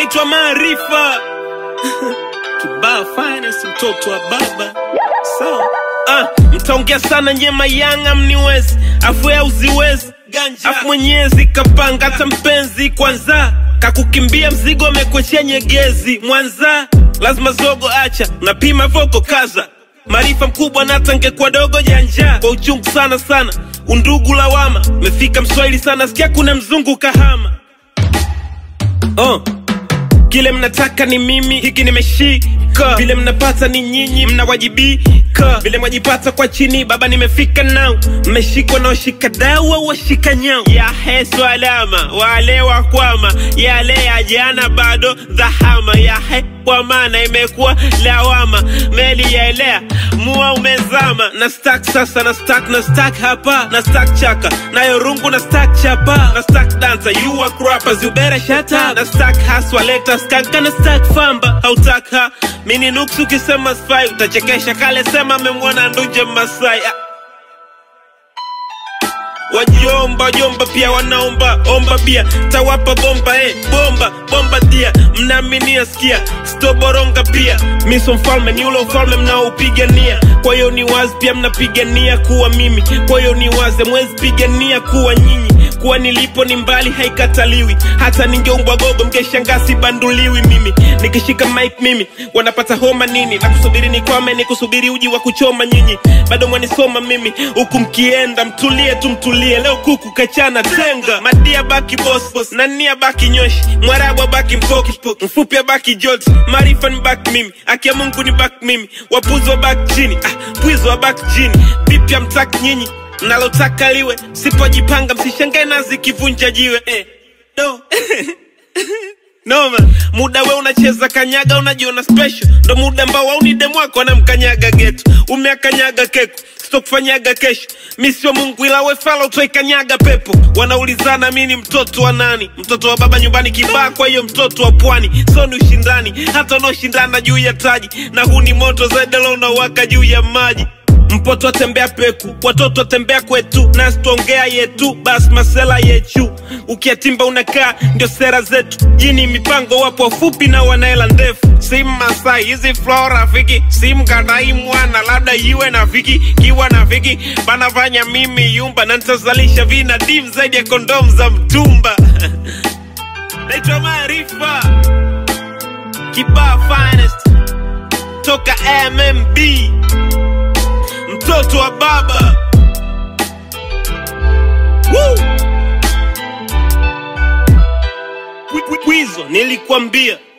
naitwa Maarifa kibaa finance, mtoto wa baba sawa. Ah, mtaongea sana nyema yanga mniwezi afu ya uziwezi afu mwenyezi kapanga hata mpenzi kwanza kakukimbia mzigo amekwechea nyegezi mwanza lazima zogo acha napima voko kaza maarifa mkubwa na tangekuwa dogo janja kwa uchungu sana sana undugu lawama mefika mswahili sana sikia kuna mzungu kahama oh. Kile mnataka ni mimi, hiki nimeshika. Vile mnapata ni nyinyi, mnawajibika. Vile mwajipata kwa chini, baba nimefika nao. Mmeshikwa na washika dawa, washika nyao. Ya hesu alama, wale wakwama, yale ya jana bado dhahama. Ya he kwa maana imekuwa lawama, meli yaelea, mua umezama. Na stack sasa, na stack, na stack hapa, na stack chaka, nayo rungu na stack chapa, na stack dancer, you are rappers, you better shut up. Na stack haswa, leta skanka, na stack famba, hautaka mini nuksi ukisema spy, utachekesha kale sema memwona nduje Masai. Ah. Wajomba jomba pia wanaomba omba bia tawapa bomba eh, bomba bomba dia mnaaminia sikia stoboronga pia miso mfalme ni ule ufalme mnaoupigania kwa hiyo ni wazi pia mnapigania kuwa mimi kwa hiyo ni wazi mwezi pigania kuwa nyinyi kuwa nilipo ni mbali haikataliwi hata ningeumbwa gogo mkeshangaa sibanduliwi mimi nikishika mic mimi wanapata homa nini na kusubiri ni kwame ni kusubiri uji wa kuchoma nyinyi bado mwanisoma mimi huku mkienda mtulie tu mtulie leo kuku kachana tenga madia baki boss na nia baki nyoshi mwarabu baki mpoki mfupi baki jot maarifa ni baki mimi akia mungu ni baki mimi wapuzi wa baki chini ah, pwizi wa baki chini vipya mtaki nyinyi nalotaka liwe sipojipanga msishangae nazi kivunja jiwe eh. no. noma muda we unacheza kanyaga unajiona special ndo muda ambao wauni demu wako anamkanyaga geto umeakanyaga keko sitokufanyaga kesho mi sio mungu ila we fala utwaikanyaga pepo wanaulizana mi ni mtoto wa nani mtoto wa baba nyumbani kibaa kwa hiyo mtoto wa pwani so ni ushindani hata unaoshindana juu ya taji na huu ni moto zaidala unawaka juu ya maji mpoto atembea peku watoto atembea kwetu nasi tuongea yetu basi masela yechu ukiatimba unakaa ndio sera zetu jini mipango wapo wafupi na wanaela ndefu sim masai hizi flo rafiki sim kadai mwana labda iwe na viki kiwa na viki banafanya mimi yumba na nitazalisha vina dim zaidi ya kondom za mtumba naitwa maarifa kibaa finest toka mmb mtoto wa baba Woo! Kwi- kwi- kwizo nilikwambia